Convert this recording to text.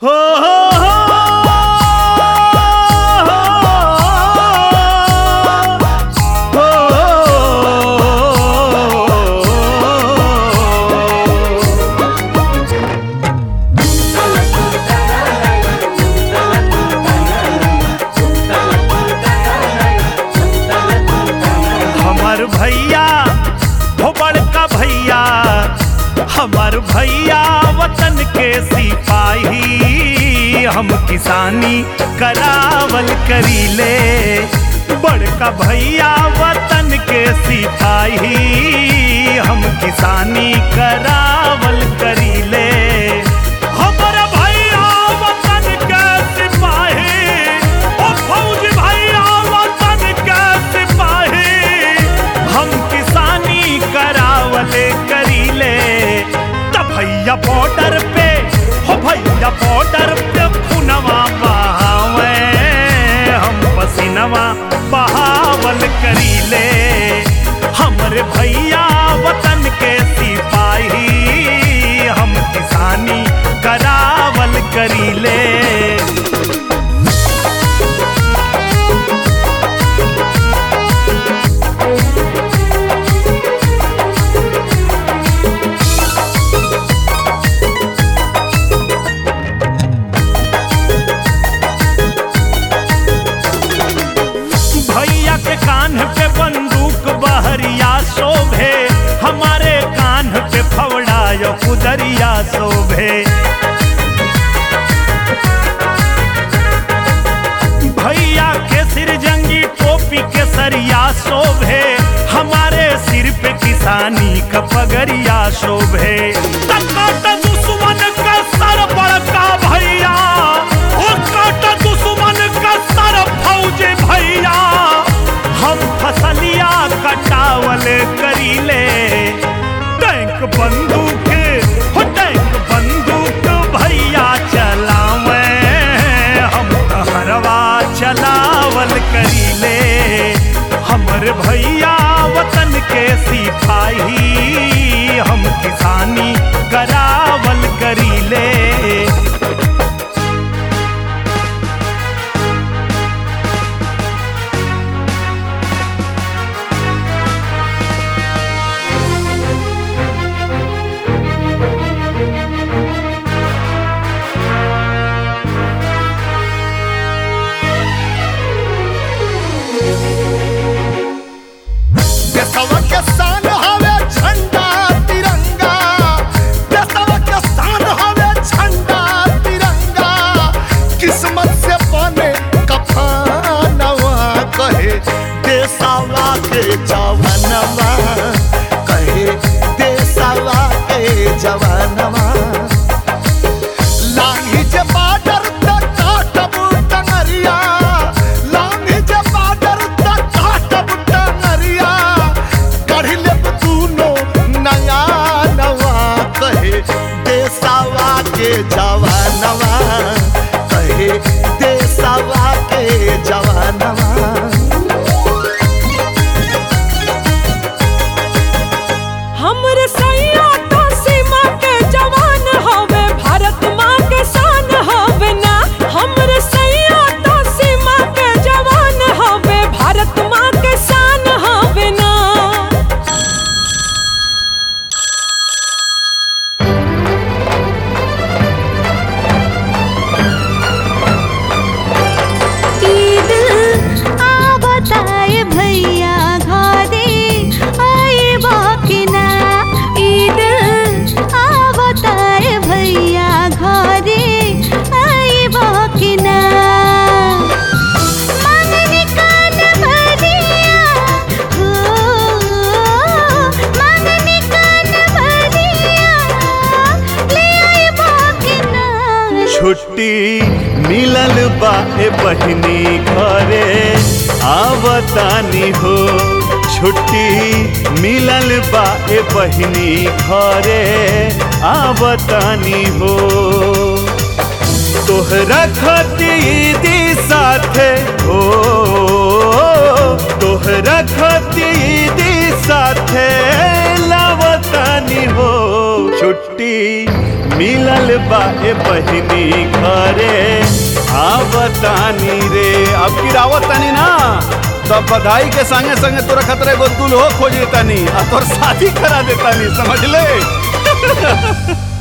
हो हो हो हो हमार भैया हो बड़का भैया हमार भैया वतन के सिपाही हम किसानी करावल करीले बड़का भैया वतन के सिपाही हम किसानी करावल करीले हमर भैया वतन के सिपाही ओ फौज भैया वतन के सिपाही हम किसानी करावले करीले त भैया बॉर्डर पे हो भैया बॉर्डर पे पुनवा बहावे हम पसीनवा बहावल करीले हमरे भैया वतन के सिपाही हम किसानी करावल करीले भैया के कान पे बंदूक बहरिया शोभे हमारे कान पे फवड़ा यो कुदरिया शोभे भैया के सिर जंगी टोपी के सरिया शोभे हमारे सिर पे किसानी का पगरिया शोभे तकाट दुश्मन का सर बड़का भैया ओ काट दुश्मन का सर फौज भैया हम फसलिया कटावल करीले टैंक बंदूक हो टैंक बंदूक भैया चलावे हम हरवा चलावल करीले हमर भैया वतन के सिपाही हम किसानी करावल करीले देशवा के शान हवे झंडा तिरंगा देशवा के शान हवे झंडा तिरंगा किस्मत से बने कफनवा कहे देशवा के जवानवा कहे देशवा के जवानवा लांगी जे बाडर तक काटब टंगरिया लांगी जे बाडर तक काटब टंगरिया कढ़ी लेब दूनो नया नवा कहे देसावा के जवानवा कहे देसावा के जवानवा हमर सैया तो सीमा के जवान हवे भारत माँ के शान हवे ना हमर सैया तो सीमा के जवान हवे भारत माँ के शान हवे ना ईद आवताए भैया घरे आए बाकिना ईद आवताए भैया घरे आए बाकिना मांगनी कान भरिया हो मांगनी कान भरिया ले आए बाकिना छुट्टी मिलल बा ए बहिनी घरे आवतानी हो छुट्टी मिलल बा ए बहिनी घरे आवतानी हो तोहरा खतीदी साथे हो तोहरा खतीदी साथे लावतानी हो छुट्टी छुट्टी मिलल बा ए बहिनी घरे आवतानी रे अब की रावतानी ना तब बधाई के संगे संगे तोरा खतरे गो दुल्हो खोज देतानी आ तोर शादी करा देतानी समझ ले